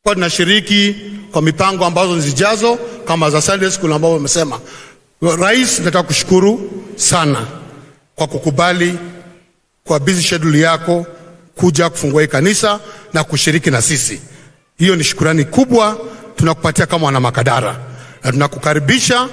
kwa tunashiriki kwa mipango ambazo zijazo kama za Sunday school ambao wamesema. Rais, nataka kushukuru sana kwa kukubali kwa busy schedule yako kuja kufungua hii kanisa na kushiriki na sisi. Hiyo ni shukurani kubwa tunakupatia kama wana Makadara, na tunakukaribisha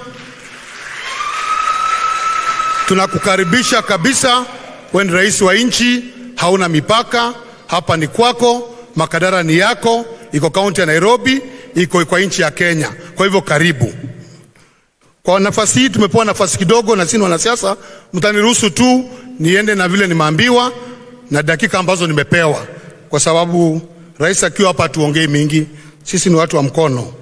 tunakukaribisha kabisa. Wewe ni rais wa nchi, hauna mipaka. Hapa ni kwako, Makadara ni yako, iko kaunti ya Nairobi, iko kwa nchi ya Kenya. Kwa hivyo karibu. Kwa nafasi hii tumepewa nafasi kidogo, na sisi wanasiasa, mtaniruhusu tu niende na vile nimeambiwa na dakika ambazo nimepewa, kwa sababu rais akiwa hapa tuongei mingi, sisi ni watu wa mkono.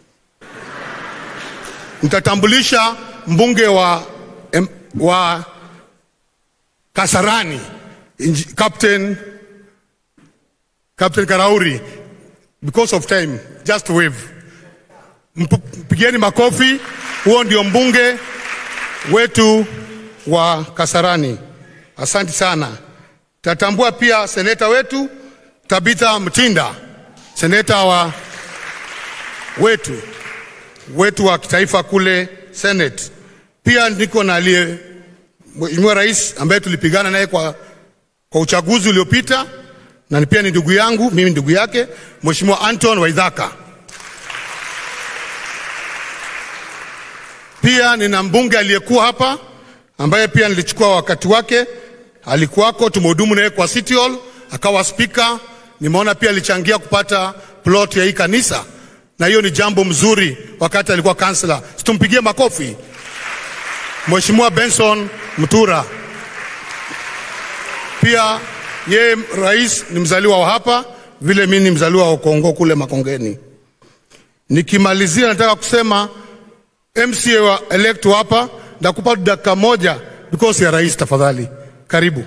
Nitatambulisha mbunge wa, em, wa Kasarani Inji- Captain, Captain Karauri. Because of time, just wave. Mp- Mpigeni makofi. Huo ndio mbunge wetu wa Kasarani. Asante sana. Tatambua pia seneta wetu Tabitha Mtinda, seneta wa wetu wetu wa kitaifa kule Senate. Pia niko na aliye Mheshimiwa Rais ambaye tulipigana naye kwa, kwa uchaguzi uliopita na ni pia ni ndugu yangu, mimi ndugu yake, Mheshimiwa Anton Waidhaka. Pia nina mbunge aliyekuwa hapa ambaye pia nilichukua wakati wake, alikuwako, tumehudumu naye kwa City Hall, akawa spika. Nimeona pia alichangia kupata plot ya hii kanisa, na hiyo ni jambo mzuri wakati alikuwa kansela. Situmpigie makofi Mheshimiwa Benson Mtura. Pia yeye rais ni mzaliwa wa hapa, vile mimi ni mzaliwa wa Kongo kule Makongeni. Nikimalizia nataka kusema MCA wa elect wa hapa, ndakupa dakika moja because ya rais, tafadhali. Karibu.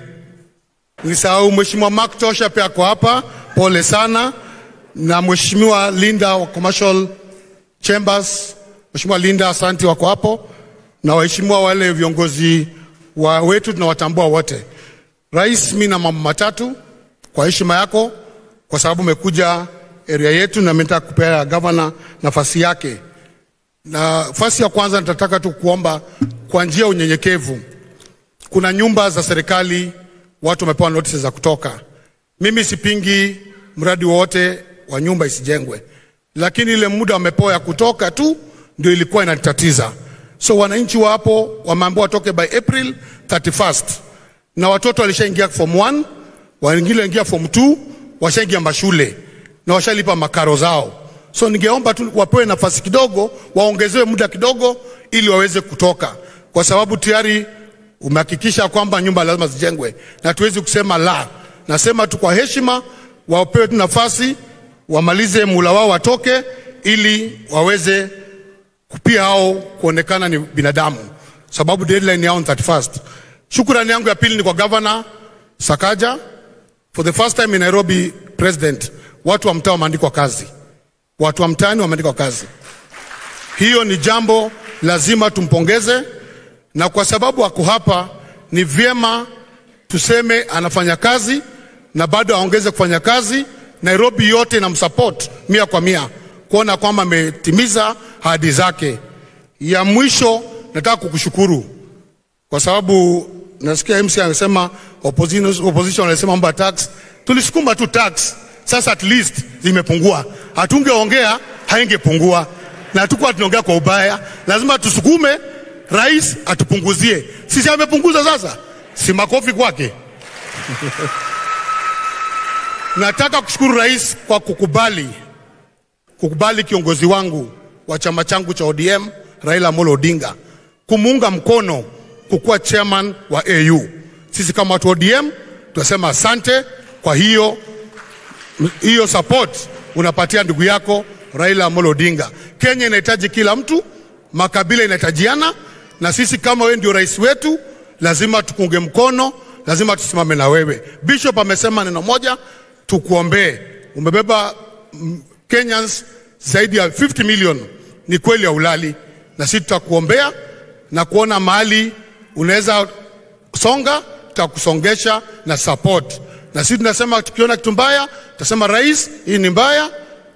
Nisahau Mheshimiwa Mark Tosha pia ako hapa, pole sana, na Mheshimiwa Linda wa Commercial Chambers, Mheshimiwa Linda, asante, wako hapo, na waheshimiwa wale viongozi wa wetu tunawatambua wote. Rais, mimi na mambo matatu kwa heshima yako, kwa sababu umekuja area yetu na mimi nataka kupea gavana nafasi yake. Nafasi ya kwanza nitataka tu kuomba kwa njia ya unyenyekevu. Kuna nyumba za serikali watu wamepewa notices za kutoka. Mimi sipingi mradi wowote wa nyumba isijengwe, lakini ile muda wamepewa ya kutoka tu ndio ilikuwa inatatiza. So wananchi wa hapo wameambiwa watoke by April 31st, na watoto walishaingia form 1, wengine waingia form 2, washaingia mashule na washalipa makaro zao. So ningeomba tu wapewe nafasi kidogo, waongezewe muda kidogo, ili waweze kutoka, kwa sababu tayari umehakikisha kwamba nyumba lazima zijengwe, na tuwezi kusema la. Nasema tu kwa heshima, wapewe tu nafasi wamalize mula wao, watoke ili waweze pia hao kuonekana ni binadamu, sababu deadline yao ni 31st. Shukrani yangu ya pili ni kwa governor Sakaja. For the first time in Nairobi president, watu wa mtaa wameandikwa kazi, watu wa mtaani wameandikwa kazi. Hiyo ni jambo lazima tumpongeze, na kwa sababu ako hapa, ni vyema tuseme anafanya kazi na bado aongeze kufanya kazi. Nairobi yote inamsupport mia kwa mia kuona kwamba ametimiza ahadi zake. Ya mwisho, nataka kukushukuru kwa sababu nasikia MC anasema opposition, opposition anasema mambo ya tax. Tulisukuma tu tax, sasa at least zimepungua. Hatungeongea haingepungua, na tukuwa tunaongea kwa ubaya. Lazima tusukume rais atupunguzie. Sisi amepunguza sasa, si makofi kwake. Nataka kushukuru rais kwa kukubali kukubali kiongozi wangu wa chama changu cha ODM Raila Amolo Odinga kumuunga mkono kukuwa chairman wa AU. Sisi kama watu wa ODM tunasema asante kwa hiyo hiyo support unapatia ndugu yako Raila Amolo Odinga. Kenya inahitaji kila mtu, makabila inahitajiana, na sisi kama wewe ndio rais wetu, lazima tukunge mkono, lazima tusimame na wewe. Bishop amesema neno moja, tukuombee. Umebeba mm, Kenyans zaidi ya 50 million, ni kweli ya ulali, na sisi tutakuombea na kuona mahali unaweza songa, tutakusongesha na support. Na sisi tunasema tukiona kitu mbaya, tutasema rais, hii ni mbaya,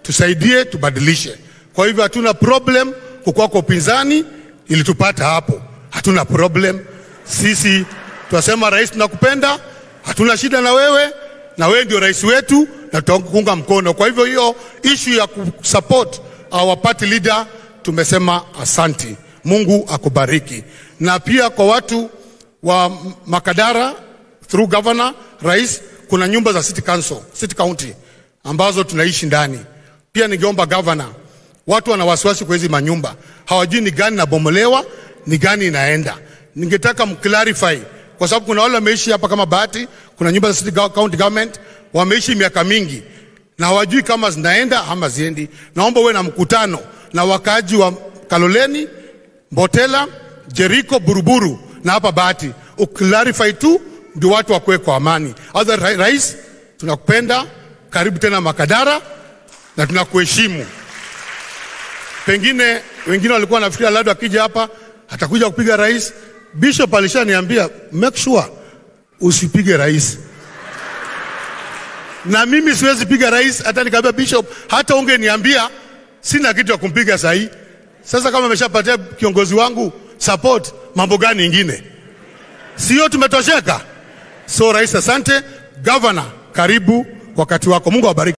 tusaidie, tubadilishe. Kwa hivyo hatuna problem kukuwa kwa upinzani, ilitupata hapo, hatuna problem. Sisi tunasema rais, tunakupenda, hatuna shida na wewe, na wewe ndio rais wetu na tutakuunga mkono. Kwa hivyo hiyo issue ya kusupport our party leader tumesema asanti. Mungu akubariki. Na pia kwa watu wa Makadara through governor, rais, kuna nyumba za city council, city county ambazo tunaishi ndani. Pia ningeomba governor, watu wana wasiwasi kwa hizi manyumba, hawajui ni gani inabomolewa, ni gani inaenda. Ningetaka mclarify kwa sababu kuna wale wameishi hapa kama Bahati, kuna nyumba za city county government wameishi miaka mingi na hawajui kama zinaenda ama ziendi. Naomba uwe na mkutano na wakaaji wa Kaloleni, Mbotela, Jeriko, Buruburu na hapa Bahati, uklarify tu ndio watu wakuwe kwa amani. Other ra rais, tunakupenda, karibu tena Makadara na tunakuheshimu. Pengine wengine walikuwa nafikiria labda akija hapa atakuja kupiga rais. Bishop alishaniambia make sure usipige rais na mimi siwezi piga rais. Hata nikaambia bishop, hata ungeniambia sina kitu ya kumpiga sahi. Sasa kama ameshapatia kiongozi wangu support, mambo gani ingine? Sio tumetosheka? So rais, asante. Governor, karibu wakati wako. Mungu awabariki.